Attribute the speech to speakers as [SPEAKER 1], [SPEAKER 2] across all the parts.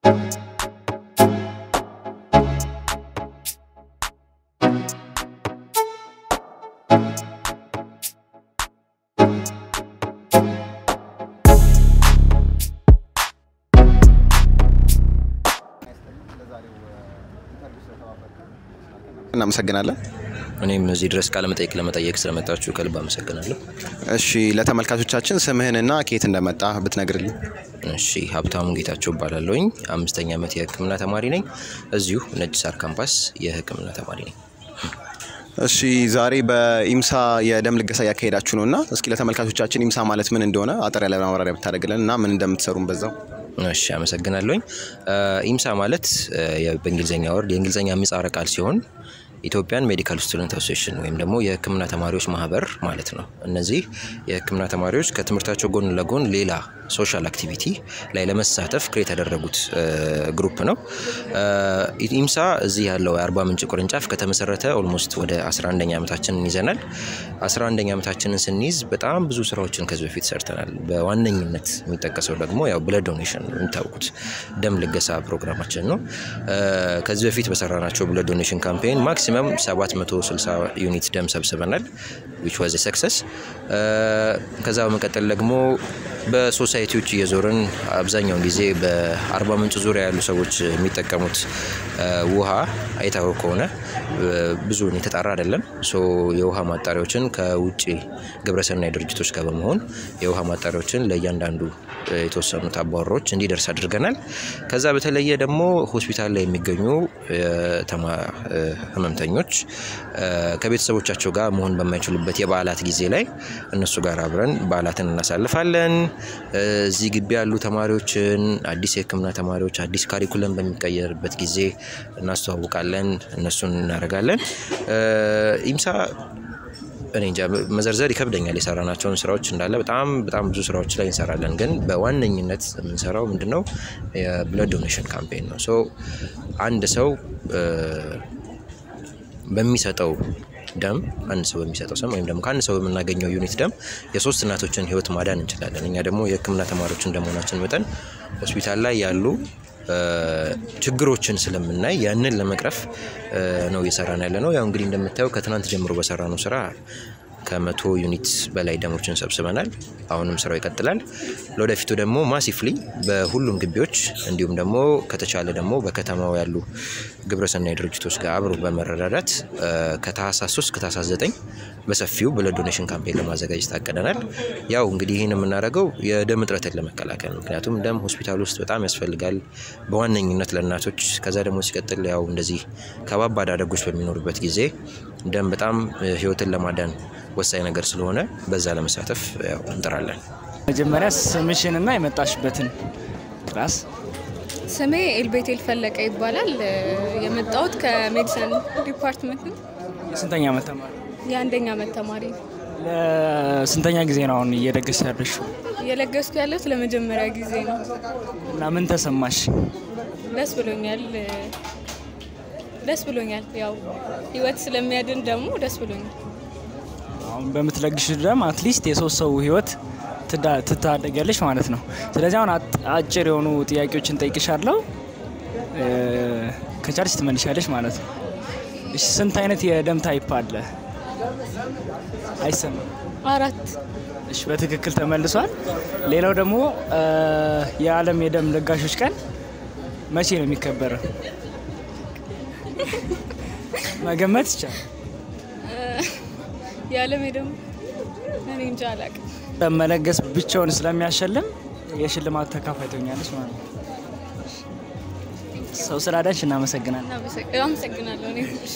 [SPEAKER 1] እናመሰግናለን።
[SPEAKER 2] እኔም እዚህ ድረስ ቃለ መጠይቅ ለመጠየቅ ስለመጣችሁ ከልብ አመሰግናለሁ።
[SPEAKER 1] እሺ ለተመልካቾቻችን ስምህንና ከየት እንደመጣ ብትነግርልኝ።
[SPEAKER 2] እሺ ሀብታሙ ጌታቸው እባላለሁኝ። አምስተኛ ዓመት የሕክምና ተማሪ ነኝ። እዚሁ ነጭ ሳር ካምፓስ የሕክምና ተማሪ ነኝ።
[SPEAKER 1] እሺ ዛሬ በኢምሳ የደም ልገሳ እያካሄዳችሁ ነው እና እስኪ ለተመልካቾቻችን ኢምሳ ማለት ምን እንደሆነ አጠር ያለ ማብራሪያ ብታደርግልን እና ምን እንደምትሰሩም በዛው።
[SPEAKER 2] እሺ አመሰግናለሁኝ። ኢምሳ ማለት በእንግሊዝኛ ወርድ የእንግሊዝኛ ምህጻረ ቃል ሲሆን ኢትዮጵያን ሜዲካል ስቱደንት አሶሲሽን ወይም ደግሞ የህክምና ተማሪዎች ማህበር ማለት ነው። እነዚህ የህክምና ተማሪዎች ከትምህርታቸው ጎን ለጎን ሌላ ሶሻል አክቲቪቲ ላይ ለመሳተፍ ክሬት ያደረጉት ግሩፕ ነው። ኢምሳ እዚህ ያለው የአርባ ምንጭ ቅርንጫፍ ከተመሰረተ ኦልሞስት ወደ 11ኛ ዓመታችንን ይዘናል። 11ኛ ዓመታችንን ስንይዝ በጣም ብዙ ስራዎችን ከዚህ በፊት ሰርተናል። በዋነኝነት የሚጠቀሰው ደግሞ ያው ብለድ ዶኔሽን የሚታወቁት ደም ልገሳ ፕሮግራማችን ነው። ከዚህ በፊት በሰራናቸው ብለድ ዶኔሽን ካምፔን ማክሲመም 760 ዩኒት ደም ሰብስበናል ዊች ዋዝ ሰክሰስ። ከዛ በመቀጠል ደግሞ በሶሳይቲዎች እየዞርን አብዛኛውን ጊዜ በአርባ ምንጭ ዙሪያ ያሉ ሰዎች የሚጠቀሙት ውሃ አይታወቅ ከሆነ ብዙውን የተጣራ አይደለም። ሶ የውሃ ማጣሪያዎችን ከውጭ ግብረሰናይ ድርጅቶች ጋር በመሆን የውሃ ማጣሪያዎችን ለእያንዳንዱ የተወሰኑት አባወራዎች እንዲደርስ አድርገናል። ከዛ በተለየ ደግሞ ሆስፒታል ላይ የሚገኙ ህመምተኞች ከቤተሰቦቻቸው ጋር መሆን በማይችሉበት የበዓላት ጊዜ ላይ እነሱ ጋር አብረን በዓላትን እናሳልፋለን። እዚህ ግቢ ያሉ ተማሪዎችን አዲስ የህክምና ተማሪዎች አዲስ ካሪኩለም በሚቀየርበት ጊዜ እናስተዋውቃለን፣ እነሱን እናደርጋለን። ኢምሳ እኔ እንጃ መዘርዘር ይከብደኛል። የሰራናቸውን ስራዎች እንዳለ በጣም በጣም ብዙ ስራዎች ላይ እንሰራለን። ግን በዋነኝነት የምንሰራው ምንድነው የብለድ ዶኔሽን ካምፔን ነው። ሶ አንድ ሰው በሚሰጠው ደም አንድ ሰው በሚሰጠው ሰም ወይም ደግሞ ከአንድ ሰው በምናገኘው ዩኒት ደም የሶስት እናቶችን ህይወት ማዳን እንችላለን። እኛ ደግሞ የህክምና ተማሪዎች እንደመሆናችን መጠን ሆስፒታል ላይ ያሉ ችግሮችን ስለምናይ ያንን ለመቅረፍ ነው እየሰራን ያለ ነው። ያው እንግዲህ እንደምታየው ከትናንት ጀምሮ በሰራ ነው ስራ ከመቶ ዩኒት በላይ ደሞችን ሰብስበናል። አሁንም ስራው ይቀጥላል። ለወደፊቱ ደግሞ ማሲፍሊ በሁሉም ግቢዎች እንዲሁም ደግሞ ከተቻለ ደግሞ በከተማው ያሉ ግብረሰናይ ድርጅቶች ጋር አብሮ በመረዳዳት ከታህሳስ 3 ከታህሳስ 9 በሰፊው ብለድ ዶኔሽን ካምፔን ለማዘጋጀት አቅደናል። ያው እንግዲህ ይህን የምናደርገው የደም እጥረትን ለመከላከል ምክንያቱም ደም ሆስፒታል ውስጥ በጣም ያስፈልጋል፣ በዋነኝነት ለእናቶች። ከዛ ደግሞ ሲቀጥል ያው እንደዚህ ከባባድ አደጎች በሚኖሩበት ጊዜ ደም በጣም ህይወትን ለማዳን ወሳኝ ነገር ስለሆነ በዛ ለመሳተፍ ያው እንጥራለን።
[SPEAKER 3] መጀመሪያ ስምሽንና የመጣሽበትን ክላስ።
[SPEAKER 4] ስሜ ኤልቤቴል ፈለቀ ይባላል። የመጣሁት ከሜዲሲን ዲፓርትመንት ነው።
[SPEAKER 3] የስንተኛ ዓመት ተማሪ?
[SPEAKER 4] የአንደኛ ዓመት ተማሪ ነው።
[SPEAKER 3] ለስንተኛ ጊዜ ነው አሁን እየደገስ ያለሽው?
[SPEAKER 4] እየለገስኩ ያለሁት ለመጀመሪያ ጊዜ ነው
[SPEAKER 3] እና ምን ተሰማሽ?
[SPEAKER 4] ደስ ብሎኛል። ደስ ብሎኛል። ያው ህይወት ስለሚያድን ደግሞ ደስ ብሎኛል።
[SPEAKER 3] አሁን በምትለግሽ ደም አትሊስት የሶስት ሰው ህይወት ትታደጊያለሽ ማለት ነው። ስለዚህ አሁን አጭር የሆኑ ጥያቄዎችን ጠይቅሻለሁ፣ ከቻልሽ ትመልሻለሽ ማለት ነው። እሺ፣ ስንት አይነት የደም ታይፕ አለ? አይሰማም።
[SPEAKER 4] አራት
[SPEAKER 3] እሺ፣ በትክክል ተመልሷል። ሌላው ደግሞ የዓለም የደም ለጋሾች ቀን መቼ ነው የሚከበረው? መገመት ይቻላል።
[SPEAKER 4] የዓለም ደግሞ እኔ እንጃ አላውቅም።
[SPEAKER 3] ደም መለገስ ብቻውን ስለሚያሸልም የሽልማት ተካፋይ ትሆኛለች ማለት ነው። ሰው ስላዳንሽ እናመሰግናለን።
[SPEAKER 4] አመሰግናለሁ። እኔ እሺ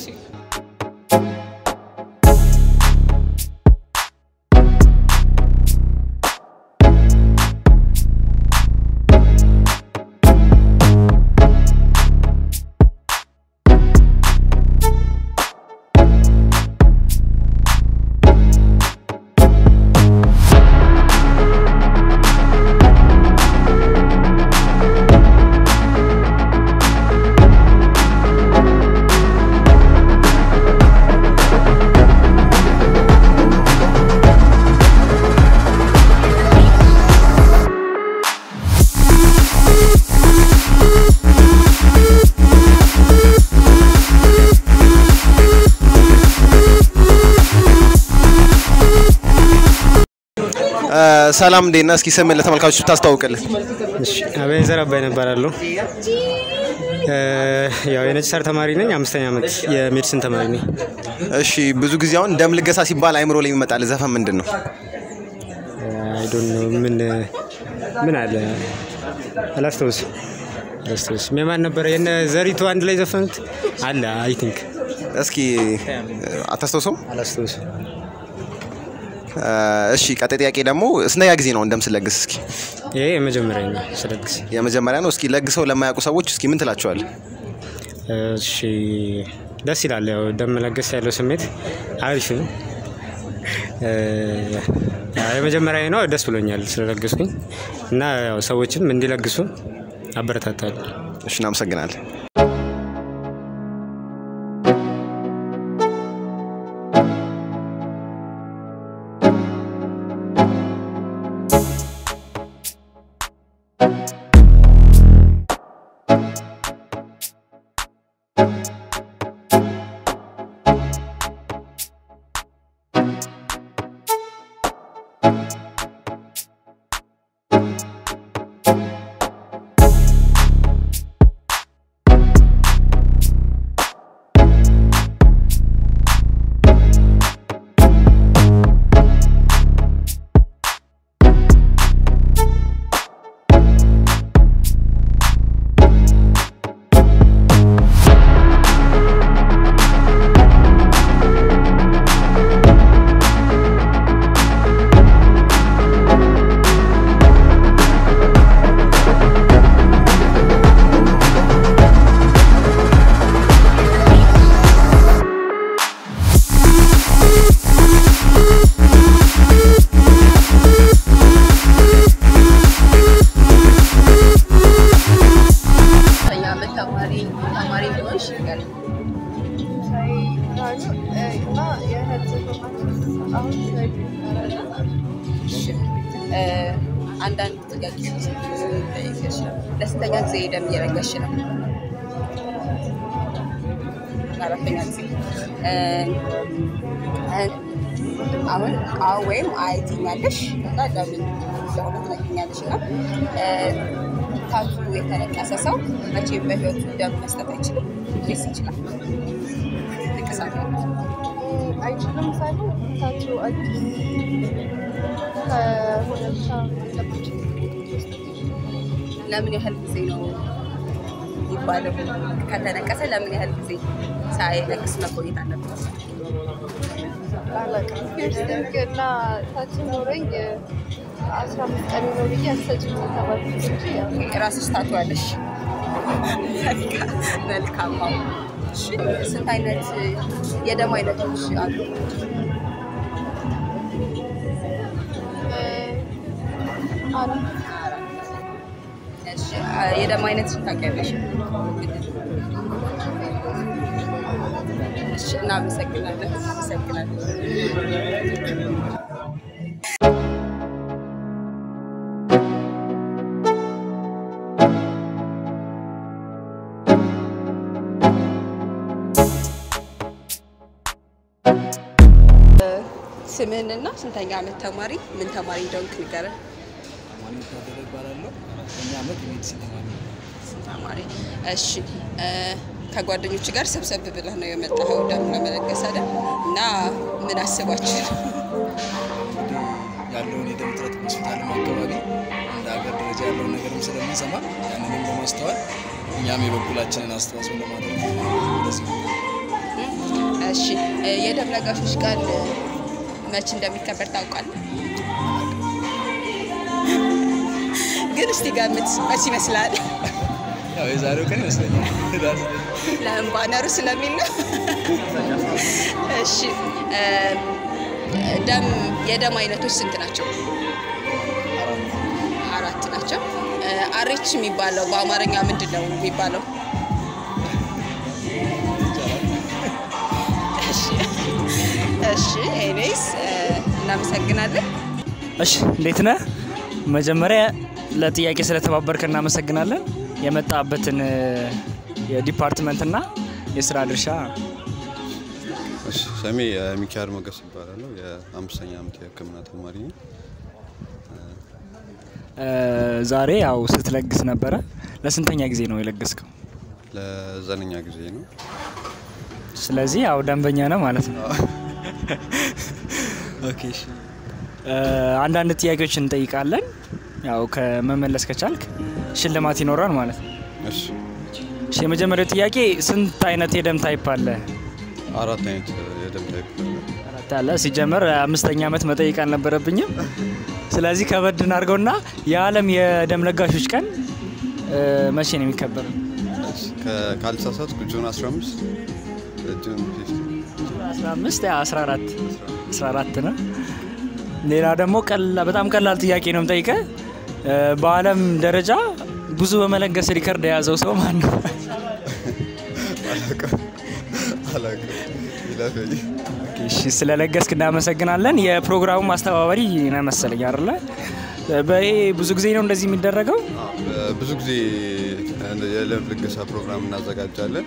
[SPEAKER 1] ሰላም እንዴት ነህ? እስኪ ስምን ለተመልካቾች ብታስተዋውቅልን።
[SPEAKER 5] አቤኔዘር አባይነህ እባላለሁ። ያው የነጭ ሳር ተማሪ ነኝ። አምስተኛ ዓመት የሜዲሲን ተማሪ ነኝ።
[SPEAKER 1] እሺ ብዙ ጊዜ አሁን ደም ልገሳ ሲባል አይምሮ ላይ የሚመጣል ዘፈን ምንድን ነው?
[SPEAKER 5] አይ ዶንት ኖ ምን ምን አለ አላስታውስም አላስታውስም። የማን ነበረ? የነ ዘሪቱ አንድ ላይ ዘፈኑት አለ አይ ቲንክ
[SPEAKER 1] እስኪ አታስታውሰውም?
[SPEAKER 5] አላስታውስም።
[SPEAKER 1] እሺ ቀጣይ ጥያቄ ደግሞ ስንተኛ ጊዜ ነው ደም ስለግስ? እስኪ
[SPEAKER 5] ይሄ የመጀመሪያ ነው ስለግስ
[SPEAKER 1] የመጀመሪያ ነው። እስኪ ለግሰው ለማያውቁ ሰዎች እስኪ ምን ትላቸዋለህ?
[SPEAKER 5] እሺ ደስ ይላል። ያው ደም መለገስ ያለው ስሜት አሪፍ ነው። ያው የመጀመሪያ ነው። ደስ ብሎኛል ስለለገስኩኝ እና ያው ሰዎችም እንዲለግሱ አበረታታለሁ።
[SPEAKER 1] እሺ እናመሰግናለን።
[SPEAKER 6] አንዳንድ ጥያቄዎች ጠይቀሽ ነው። ለስንተኛ ጊዜ ደም እየለገስሽ ነው? አራተኛ ጊዜ። አሁን አዎ ወይም አይ ትኛለሽ፣ ከዛ ለምን እንደሆነ ትነግሪኛለሽ። እና ታቱ የተነቀሰ ሰው መቼም በህይወቱ ደም መስጠት አይችልም ወይስ ይችላል? ንቅሳት
[SPEAKER 7] አይችልም ሳይሆን ታቱ አዲስ ከሁለት አለባቸው
[SPEAKER 6] ለምን ያህል ጊዜ ነው የሚባለው? ከተነቀሰ ለምን ያህል ጊዜ ሳይነቅስ መቆየት አለበት?
[SPEAKER 7] አላውቅም። ፒርሲንግ እና ታቱ ኖረኝ አስራ አምስት ቀን ነው ብዬ አሰጭም ተባልኩት እንጂ ያው
[SPEAKER 6] ራስሽ ታቱ አለሽ? መልካም ነው። እሺ፣ ስንት አይነት የደም አይነቶች አሉ?
[SPEAKER 7] አራት
[SPEAKER 6] እሺ፣ የደም አይነትሽን ታውቂያለሽ? እሺ፣ እናመሰግናለን። እናመሰግናለን። ስምህንና ስንተኛ ዓመት ተማሪ ምን ተማሪ እንደሆንክ ንገረን። ተማሪ እሺ። ከጓደኞች ጋር ሰብሰብ ብለህ ነው የመጣኸው ደም ለመለገስ አይደል? እና ምን አስባችሁ ነው?
[SPEAKER 8] ያለውን የደም እጥረት ሆስፒታልም አካባቢ እንደ ሀገር ደረጃ ያለውን ነገርም ስለምንሰማ ያንንም በማስተዋል እኛም የበኩላችንን አስተዋጽኦ ለማድረግ ወደዚህ
[SPEAKER 6] እሺ የደም ለጋሾች ቀን መች እንደሚከበር ታውቃለህ? ግን እስቲ ገምት፣ መች ይመስላል?
[SPEAKER 8] ያው የዛሬው ቀን ይመስለኛል።
[SPEAKER 6] ለምን ባነሩ ስለሚል ነው። እሺ ደም የደም አይነቶች ስንት ናቸው? አራት ናቸው። አሬች የሚባለው በአማርኛ ምንድን ነው የሚባለው? እሺ እሺ ኤኒዌይስ እናመሰግናለን።
[SPEAKER 3] እሺ እንዴት ነህ? መጀመሪያ ለጥያቄ ስለተባበርከ እናመሰግናለን። የመጣበትን የዲፓርትመንትና የስራ ድርሻ
[SPEAKER 9] እሺ፣ ስሜ ሚካኤል ሞገስ ይባላለሁ። የአምስተኛ ዓመት የሕክምና ተማሪ ነኝ።
[SPEAKER 3] ዛሬ ያው ስትለግስ ነበረ። ለስንተኛ ጊዜ ነው የለገስከው?
[SPEAKER 9] ለዘጠነኛ ጊዜ ነው።
[SPEAKER 3] ስለዚህ ያው ደንበኛ ነው ማለት ነው። ኦኬ እሺ። አንዳንድ ጥያቄዎች እንጠይቃለን። ያው ከመመለስ ከቻልክ ሽልማት ይኖራል ማለት ነው።
[SPEAKER 9] እሺ
[SPEAKER 3] እሺ፣ የመጀመሪያው ጥያቄ ስንት አይነት የደም ታይፕ አለ?
[SPEAKER 9] አራት አይነት የደም ታይፕ አለ።
[SPEAKER 3] አራት አለ። ሲጀመር አምስተኛ ዓመት መጠየቅ አልነበረብኝም። ስለዚህ ከበድ እናድርገውና የዓለም የደም ለጋሾች ቀን እ፣ መቼ ነው የሚከበረው?
[SPEAKER 9] ከ- ካልተሳሳትኩ ጁን 15 ጁን 15
[SPEAKER 3] 15 ያ 14 14 ነው። ሌላ ደግሞ ቀላ በጣም ቀላል ጥያቄ ነው የምጠይቀ በዓለም ደረጃ ብዙ በመለገስ ሪከርድ የያዘው ሰው ማን ነው?
[SPEAKER 9] አላውቅም አላውቅም ይለፈኝ።
[SPEAKER 3] እሺ ስለለገስክ እናመሰግናለን። የፕሮግራሙ ማስተባበሪ ነው መሰለኝ አይደለ? በይሄ ብዙ ጊዜ ነው እንደዚህ የሚደረገው።
[SPEAKER 9] ብዙ ጊዜ የደም ልገሳ ፕሮግራም እናዘጋጃለን።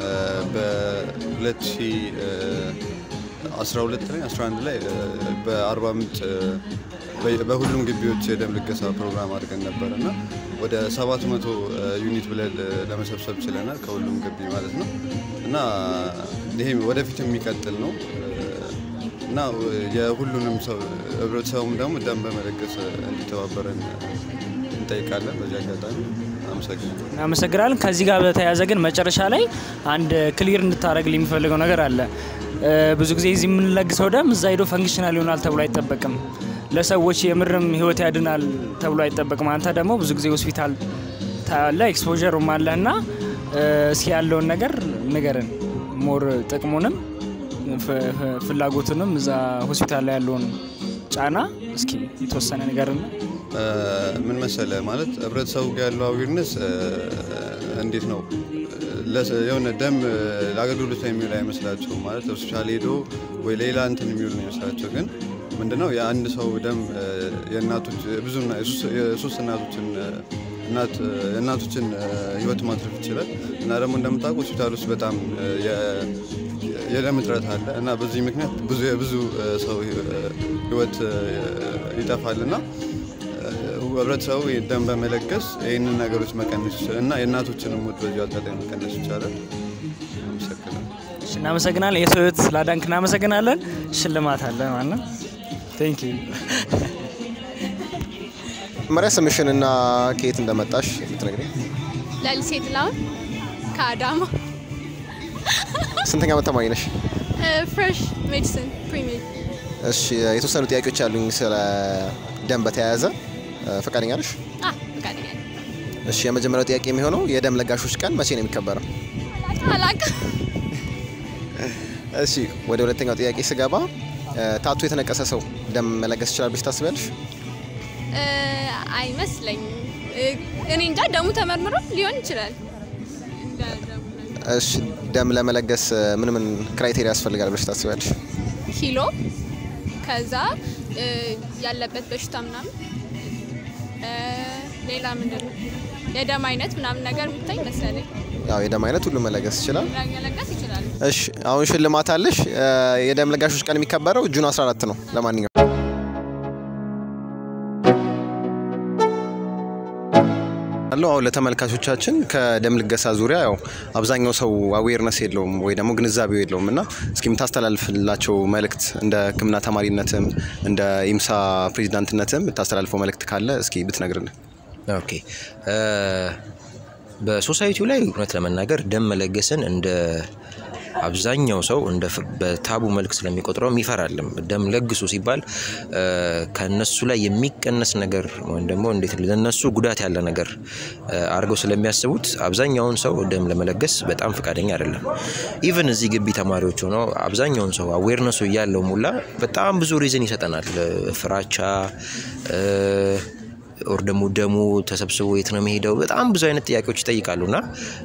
[SPEAKER 9] በ2012 ላይ 11 ላይ በአርባ ምንጭ በ- በሁሉም ግቢዎች የደም ልገሳ ፕሮግራም አድርገን ነበር እና ወደ 700 ዩኒት ብለን ለመሰብሰብ ችለናል ከሁሉም ግቢ ማለት ነው እና ይሄም ወደፊት የሚቀጥል ነው እና የሁሉንም ሰው ህብረተሰቡም ደግሞ ደም በመለገስ እንዲተባበረን እንጠይቃለን። በዚህ አጋጣሚ አመሰግናለሁ።
[SPEAKER 3] እናመሰግናለን። ከዚህ ጋር በተያያዘ ግን መጨረሻ ላይ አንድ ክሊር እንድታደረግ የሚፈልገው ነገር አለ። እ፣ ብዙ ጊዜ እዚህ የምንለግሰው ደም እዛ ሄዶ ፈንክሽናል ይሆናል ተብሎ አይጠበቅም። ለሰዎች የምርም ህይወት ያድናል ተብሎ አይጠበቅም። አንተ ደግሞ ብዙ ጊዜ ሆስፒታል ታያለ፣ ኤክስፖዠሩም አለ እና እ፣ እስኪ ያለውን ነገር ንገርን፣ ሞር ጥቅሙንም ፍ- ፍ- ፍላጎቱንም እዛ ሆስፒታል ላይ ያለውን ጫና እስኪ የተወሰነ ንገርን።
[SPEAKER 9] እ፣ ምን መሰለ ማለት ህብረተሰቡ ጋር ያለው አዌርነስ እንዴት ነው ለሰ- የሆነ ደም እ፣ ለአገልግሎት ላይ የሚውል አይመስላቸውም። ማለት ሆስፒታል ሄዶ ወይ ሌላ እንትን የሚውል ነው ይመስላቸው። ግን ምንድነው የአንድ ሰው ደም እ፣ የእናቶች ብዙ እና- የሶስት- የሶስት እናቶችን እ፣ እናት እ፣ የእናቶችን እ፣ ህይወት ማትረፍ ይችላል እና ደግሞ እንደምታውቁ ሆስፒታል ውስጥ በጣም እ፣ የ- የደም እጥረት አለ እና በዚህ ምክንያት ብዙ የብዙ እ፣ ሰው እ፣ ህይወት እ፣ ይጠፋል እና ህብረተሰቡ ደም በመለገስ ይህንን ነገሮች መቀነስ ይችላል እና የእናቶችንም ሞት በዚሁ አጋጣሚ መቀነስ ይቻላል። አመሰግናለሁ።
[SPEAKER 3] እሺ፣ እናመሰግናለን። የሰው ህይወት ስላዳንክ እናመሰግናለን። ሽልማት አለ ማለት ነው። ቴንክ ዩ።
[SPEAKER 1] መጀመሪያ ስምሽንና ከየት እንደመጣሽ ብትነግሪኝ።
[SPEAKER 4] ለሊሴ ጥላሁን ከአዳማ
[SPEAKER 1] ስንተኛ ዓመት ተማሪ ነሽ?
[SPEAKER 4] ፍሬሽ ሜዲሲን ፕሪሚየር
[SPEAKER 1] እሺ የተወሰኑ ጥያቄዎች ያሉኝ ስለ ደም በተያያዘ እ፣ ፈቃደኛ ነሽ?
[SPEAKER 4] አ ፈቃደኛ ነኝ።
[SPEAKER 1] እሺ የመጀመሪያው ጥያቄ የሚሆነው የደም ለጋሾች ቀን መቼ ነው የሚከበረው?
[SPEAKER 4] አላውቅም።
[SPEAKER 1] እሺ ወደ ሁለተኛው ጥያቄ ስገባ እ፣ ታቱ የተነቀሰ ሰው ደም መለገስ ይችላል ብለሽ ታስቢያለሽ?
[SPEAKER 4] እ፣ አይመስለኝም። እ፣ እኔ እንጃ ደሙ ተመርምሮ ሊሆን ይችላል። እንደ ደሙ ነገር።
[SPEAKER 1] እሺ ደም ለመለገስ እ፣ ምን ምን ክራይቴሪያ ያስፈልጋል ብለሽ ታስቢያለሽ?
[SPEAKER 4] ኪሎ ከዛ እ፣ ያለበት በሽታ ምናምን እ፣ ሌላ ምንድን ነው የደም አይነት ምናምን ነገር የሚታይ መሰለኝ
[SPEAKER 1] ያው የደም አይነት ሁሉ መለገስ ይችላል።
[SPEAKER 4] መለገስ ይችላል።
[SPEAKER 1] እሺ አሁን ሽልማት አለሽ። እ፣ የደም ለጋሾች ቀን የሚከበረው ጁን 14 ነው። ለማንኛውም አለው አሁን ለተመልካቾቻችን ከደም ልገሳ ዙሪያ ያው አብዛኛው ሰው አዌርነስ የለውም ወይ ደግሞ ግንዛቤው የለውም እና እስኪ የምታስተላልፍላቸው መልእክት እንደ ሕክምና ተማሪነትም እንደ ኢምሳ ፕሬዚዳንትነትም የምታስተላልፈው መልእክት ካለ እስኪ ብትነግርልን።
[SPEAKER 2] ኦኬ እ፣ በሶሳይቲው ላይ እውነት ለመናገር ደም መለገስን እንደ አብዛኛው ሰው እንደ ፍ- በታቡ መልክ ስለሚቆጥረው ይፈራልም። ደም ለግሱ ሲባል እ፣ ከነሱ ላይ የሚቀነስ ነገር ወይም ደግሞ እንዴት ለነሱ ጉዳት ያለ ነገር እ፣ አድርገው ስለሚያስቡት አብዛኛውን ሰው ደም ለመለገስ በጣም ፈቃደኛ አይደለም። ኢቨን እዚህ ግቢ ተማሪዎች ሆነው አብዛኛውን ሰው አዌርነሱ እያለው ሙላ በጣም ብዙ ሪዝን ይሰጠናል። እ፣ ፍራቻ እ፣ ኦር ደግሞ ደሙ ተሰብስቦ የት ነው የሚሄደው? በጣም ብዙ አይነት ጥያቄዎች ይጠይቃሉ እና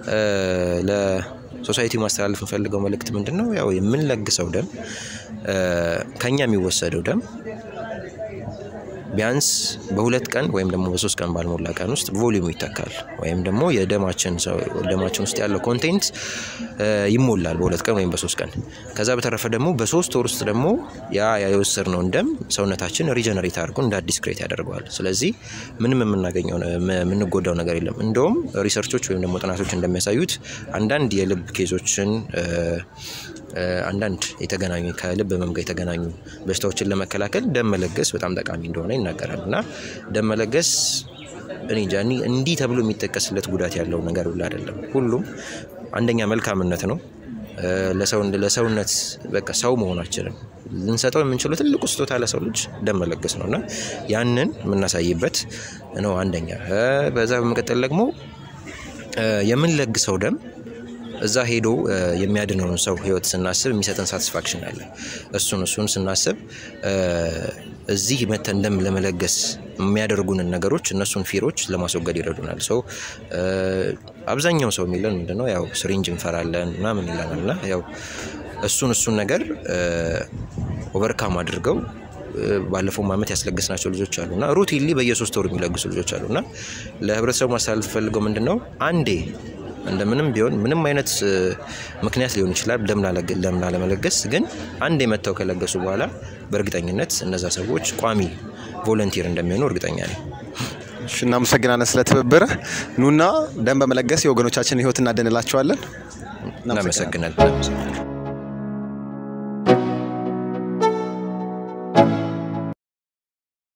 [SPEAKER 2] ለሶሳይቲ ማስተላለፍ የምፈልገው መልእክት ምንድን ነው? ያው የምንለግሰው ደም እ፣ ከኛ የሚወሰደው ደም ቢያንስ በሁለት ቀን ወይም ደግሞ በሶስት ቀን ባልሞላ ቀን ውስጥ ቮሊዩሙ ይተካል ወይም ደግሞ የደማችን ደማችን ውስጥ ያለው ኮንቴንት ይሞላል በሁለት ቀን ወይም በሶስት ቀን። ከዛ በተረፈ ደግሞ በሶስት ወር ውስጥ ደግሞ ያ የወሰድነውን ደም ሰውነታችን ሪጀነሬት አድርጎ እንደ አዲስ ክሬት ያደርገዋል። ስለዚህ ምንም የምናገኘው የምንጎዳው ነገር የለም። እንደውም ሪሰርቾች ወይም ደግሞ ጥናቶች እንደሚያሳዩት አንዳንድ የልብ ኬዞችን አንዳንድ የተገናኙ ከልብ ህመም ጋር የተገናኙ በሽታዎችን ለመከላከል ደም መለገስ በጣም ጠቃሚ እንደሆነ ይናገራል እና ደም መለገስ እኔ እንጃ እንዲህ ተብሎ የሚጠቀስለት ጉዳት ያለው ነገር ሁሉ አይደለም። ሁሉም አንደኛ መልካምነት ነው። ለሰው ለሰውነት በቃ ሰው መሆናችንን ልንሰጠው የምንችለው ትልቁ ስጦታ ለሰው ልጅ ደም መለገስ ነው እና ያንን የምናሳይበት ነው አንደኛ። በዛ በመቀጠል ደግሞ የምንለግሰው ደም እዛ ሄዶ የሚያድነውን ሰው ህይወት ስናስብ የሚሰጠን ሳቲስፋክሽን አለ። እሱን እሱን ስናስብ እዚህ መተን ደም ለመለገስ የሚያደርጉንን ነገሮች እነሱን ፊሮች ለማስወገድ ይረዱናል። ሰው አብዛኛው ሰው የሚለን ምንድነው ያው ስሪንጅ እንፈራለን ምናምን ይለናል እና ያው እሱን እሱን ነገር ኦቨርካም አድርገው ባለፈው ዓመት ያስለገስናቸው ልጆች አሉ እና ሩቲንሊ በየሶስት ወሩ የሚለግሱ ልጆች አሉ እና ለህብረተሰቡ ማስተላለፍ ፈልገው ምንድን ነው አንዴ እንደምንም ቢሆን ምንም አይነት ምክንያት ሊሆን ይችላል ደም ላለመለገስ፣ ግን አንዴ መጥተው ከለገሱ በኋላ በእርግጠኝነት እነዛ ሰዎች ቋሚ ቮለንቲር እንደሚሆኑ እርግጠኛ ነኝ።
[SPEAKER 1] እሺ፣ እናመሰግናለን ስለ ትብብር። ኑና ደም በመለገስ የወገኖቻችን ህይወት እናድንላቸዋለን።
[SPEAKER 2] እናመሰግናለን።